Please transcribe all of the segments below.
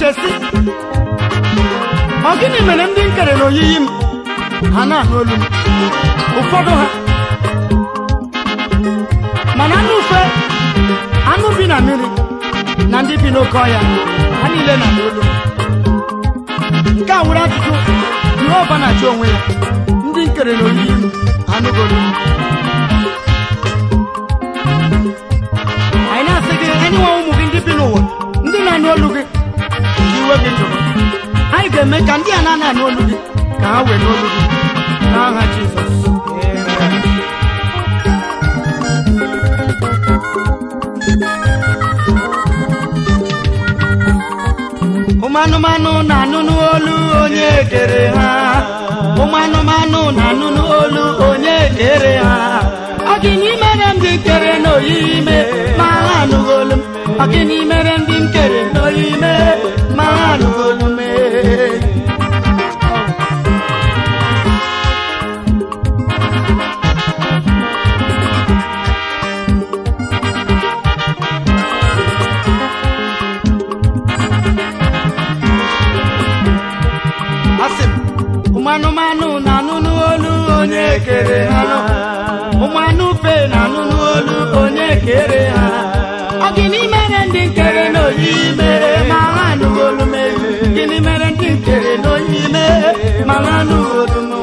na-eche si ọ gịnị mere ndị nkere na oyiyi m ha na-anụ olu m ụfọdụ ha mana anụ ufe anụ bi na mmiri na ndị bi n'oke ọhịa ha niile na olu m nke a nwere ajụjụ jehova na-achọ onwe ya ndị nkere na oyiyi m anụgolu m anyị na-asị gị enyewa ụmụ gị ndị bi n'ụwa ndị na-anụ olu gị ka iwe gị jụrụ anyị ga-eme ka ndị a na-ana anụ olu gị ka ha were olu gị n'aha jizọs Amen. ụmụ anụmanụ na-anụ n'olu onye kere ha ụmụ anụmanụ na-anụ n'olu onye kere ha ọ gịnị mere ndị kere n'oyiyi ime ma ha anụghị olu m ọ gịnị mere ndị nkere n'oyiyi ime ma ha anụghị olu m asị m ụmụ anụmanụ na-anụ n'olu onye kere ha ụmụ anụ ufe na-anụ n'olu onye kere ha ọ gịnị mere ndị nkere n'oyiyi mere ma ha anụghị olu m gịnị mere ndị nkere n'oyiyi mere ma ha anụghị olu m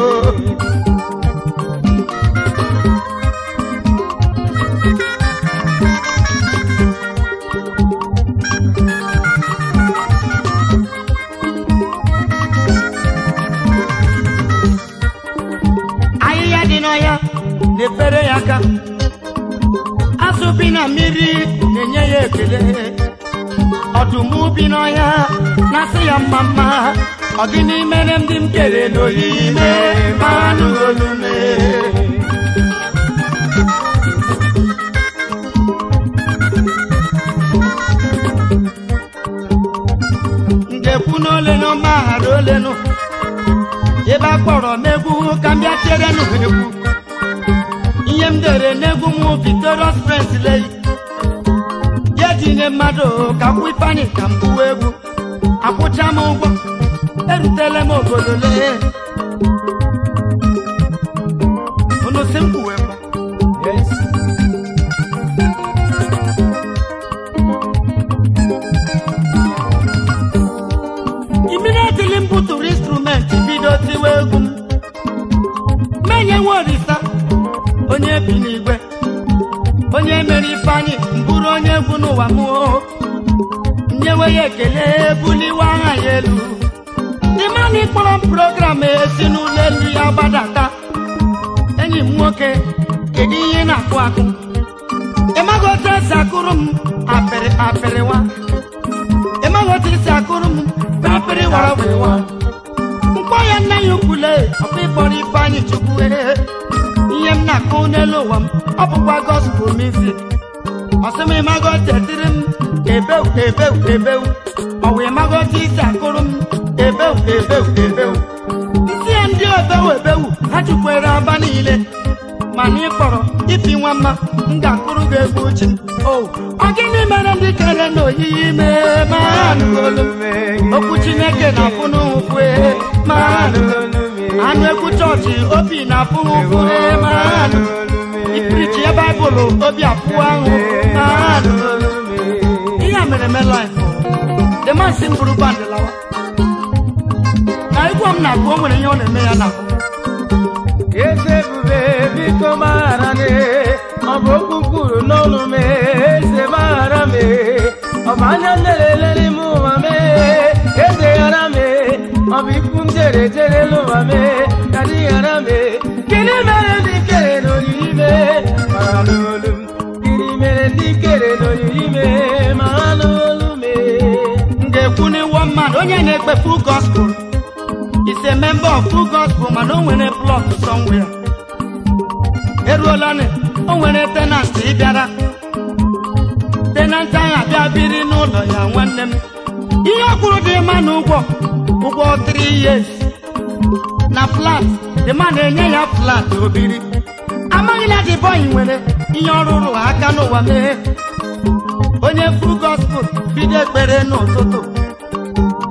ahịhịa dị n'ọhịa na-efere ya aka azụ bi na mmiri na-enye ya ekele ọdụm bi n'ọhịa na-asị ya mma mma ọ gịnị mere ndị m kere n'oyiyi mee ma anụghị olu mee m ga-ekwu n'olenu mgbaghara olenu ebe a kpọrọ m egwu ka m bịa tierenụ ha egwu ihe m dere n'egwu m victorious prince lei ya tinye mmadụ ka kwụ ifeanyị ka m gbuwa egwu akwụcha m ụgwọ erutela m obodo lee unu si m kwuwe ngwa Yes. immediately m butụrụ instrumenti bido tiwe egwu m menye nwe orisa onye bi n'igwe onye mere ifeanyị mbụrụ onye egwu n'ụwa m o. nyewe ya ekele buliwe aha ya elu ịmana ịkpọrọ m program esi n'ụlọ elu ya gbadata enyi m nwoke kedu ihe ị na-akụ akụ ịmaghị otu esi akụrụ m apịrị apịrịwa ịmaghị otu esi akụrụ m pịrịpịrị wara wewa mkpọ ya nna ya ukwule ọkwa ịkpọrọ ifeanyị chukwu ee. ihe m na-akụ n'elu ụwa m ọ bụkwa gospel music ọsị m ịmaghị otu etiri m ebewu ebewu ebewu ọwa ịmaghị otu isi akụrụ m ebewu ebewu ebewu isi ya ndị obewu ebewu ha chukwere aba niile mana ị kpọrọ ipi nwa mma m ga-akụrụ gị egwu uche o ọ gịnị mere ndị kere n'oyiyi mee ma ha anụghị olu m? okwu chineke na-afụ n'ụfụ ee, ma ha anụghị olu m. anụ egwu chọọchị obi na-afụ ụfụ ee, ma ha anụghị olu m. ipirichi ya baịbụl obi afụ ahụ ma ha anụghị olu m. ihe a mere me laif the man si m bụrụ bandị lawa na egwu m na-agụ o nwere ihe ọ na-eme ya n'ahụ eze ebube biko maghara m ọ bụ okwu kwuru n'ọnụ m eze maghara m ọ bụ anya nlelele n'ime ụwa m eze ghara m ọ bụ ikwu m jere jere n'ụwa m ka dị ghara m gịnị mere ndị kere n'oyiyi m mara n'olu m gịnị mere ndị kere n'oyiyi m mara n'olu m m ga-ekwu n'iwu mmadụ onye na-ekpe full gospel is a member of full gospel mana o nwere plot somewhere eruola nị o nwere tenant ịbịara tenant ahụ abịa biri n'ụlọ ya nwanne m ihe ọ kwuru dị mma na ụgwọ ụgwọ 3 years na flat dị mma na-enye ya flat obiri amaghị na dị bọyị nwere ihe ọ rụrụ aka n'ụwa mee onye full gospel bido ekpere n'ụtụtụ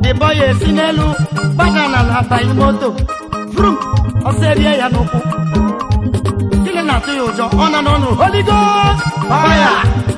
dịbọ ya esi n'elu gbada n'ala banye moto vrum ọsọ erie ya n'ụkwụ gịnị na-atụ ya ụjọ ọ nọ n'ọnụ Holy Ghost fire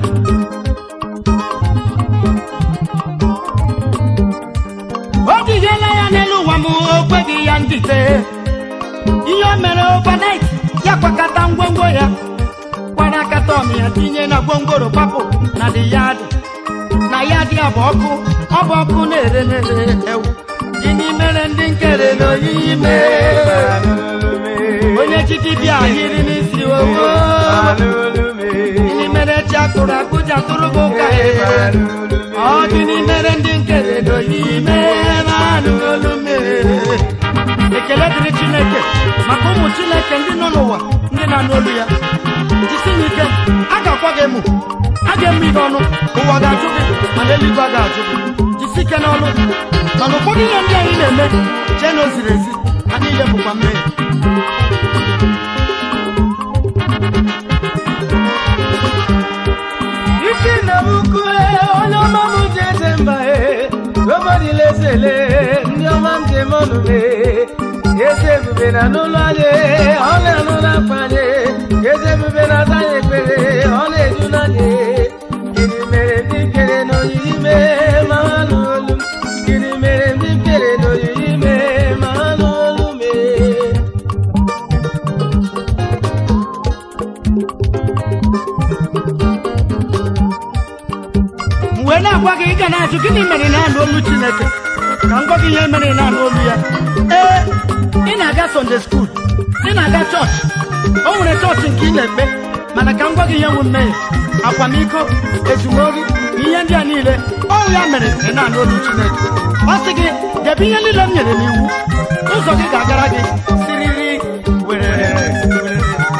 o jighela ya n'elu ụwa m o kweghị ya ndite ihe o mere overnight ya kwakọta ngwongwo ya kwara akata ọmị ya tinye na gwongworo papụ na dị ya dị na ya dị abụ ọkụ ọ bụ ọkụ na-ere na-ere ewu gịnị mere ndị nkere n'oyiyi mee onye chichi bịa yiri n'isi owo gịnị mere chi akụrụ akụ ji atụrụ gị ụka ọ gịnị mere ndị nkere n'oyiyi mee naanị olu mere ekele dịrị chineke maka ụmụ chineke ndị nọ n'ụwa ndị na-anụ olu ya jisi ya ike a ga-akwa gị emu a ga-eme ihe ọnụ ụwa ga-ajụ gị mana eluigwe a ga-ajụ gị jisi ike n'ọnụ mana ụfọdụ ihe ndị anyị na-eme chee na o ziri ezi ha niile bụkwa mmehie isi na ukwu onye ọma m ji eze mba e nobody lesele ndị ọma m ji eme ọnụ me eze ebube na n'ụlọ anyị ọ na-anụ n'akwa anyị eze ebube na aza anyị ekpere ọ na-eju n'anyị gịnị mere ndị kere n'oyiyi mee ma ha nụ olu m gịnị mere ndị kere n'oyiyi mee ma ha nụ olu mee m wee na-agwa gị ị ga na-ajụ gịnị mere ị na-anụ olu chineke ka m gwa gị ihe mere ị na-anụ olu ya ee ị na-aga sonde skuul ị na-aga chọọchị o nwere chọọchị nke ị na-ekpe mana ka m gwa gị ihe nwe mmehie akwamiko ezumori na ihe ndị a niile ọ ya mere ị na-anụ olu chineke ọ sị gị debe ihe niile m nyere n'iwu ụzọ gị ga-agara gị siriri werere werere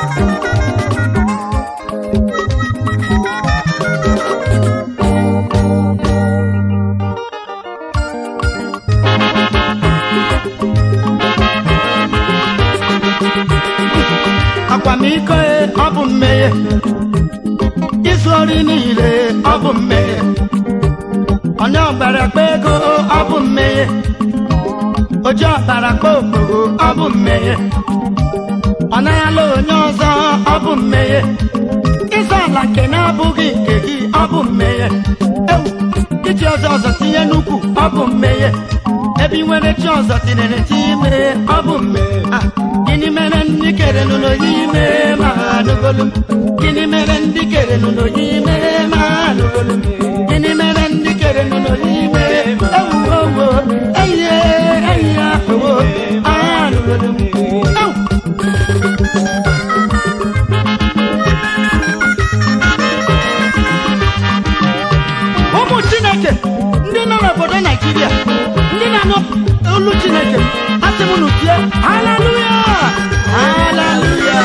akwamiko e, ọ bụ mmehie izu ori niile ọ bụ mmehie onye ọbara kpa ego ọ bụ mmehie oji ọbara kpa okporo ọ bụ mmehie ọ naghịala onye ọzọ ọ bụ mmehie ịzọ ala nke na-abụghị nke gị ọ bụ mmehie ewu iji ọzọ ọzọ tinye n'ukwu ọ bụ mmehie ebe ị nwere chi ọzọ tinyere tinye ọ bụ mmehie Ah, gịnị mere ndị kere n'ụlọ ime ma ha anụgolu m gịnị mere ndị kere n'ụlọ ime ma ha anụgolu m gịnị mere ndị kere n'ụlọ ime ewuowo eyiye eyiye ahụwo ha anụgolu m ewu ụmụ chineke ndị nọ n'obodo naijiria ndị na-anụ olu chineke asị m nutie haleluya haleluya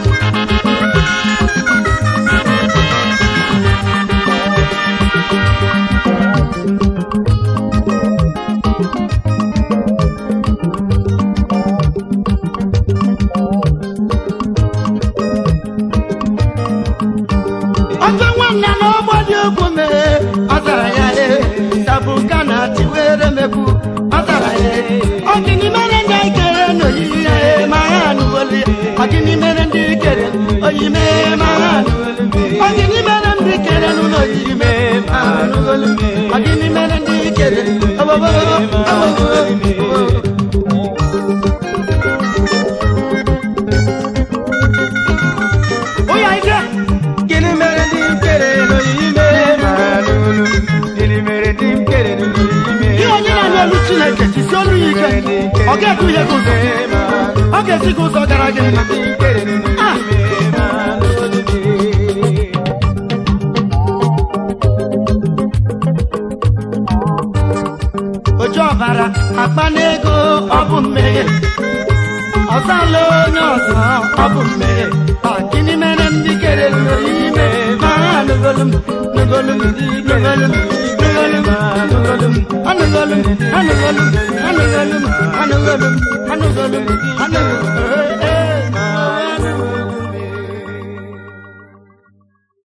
ọzọ nwanne n'ọgbọ dị egwu mee ọ zara ya ee tabuka na tiwere mekwu ọ zara ya ee ọ gịnị mere ndị anyị kere n'oyiyi ya ee ma ha anụwolu ya ọ gịnị mere ndị kere oyi mee ma ha anụwolu ọ gịnị mere ndị kere n'ụlọ oyiyi mee ma ha anụwolu ọ gịnị mere ndị kere obobo obobo ụya ike Gịnị mere ndị m kere n'oyiyi mee ma ha nụ olu m? Gịnị mere ndị m kere n'oyiyi mee ihe onye na-anụ olu chineke jisi olu ya ike ọ ga-eduhie gị ụzọ ọ ga-esi gị ụzọ gara gị mma Ah! oji ọbara akpa n'ego ọ bụ mmehie ọzala onye ọzọ ọ bụ mmehie Ọ gịnị mere ndị kere n'ime ma ha anụgolu m nụgolu m nụgolu m nụgolu m nụgolu m anụgolu m anụgolu m anụgolu m anụgolu m anụgolu m anụgolu m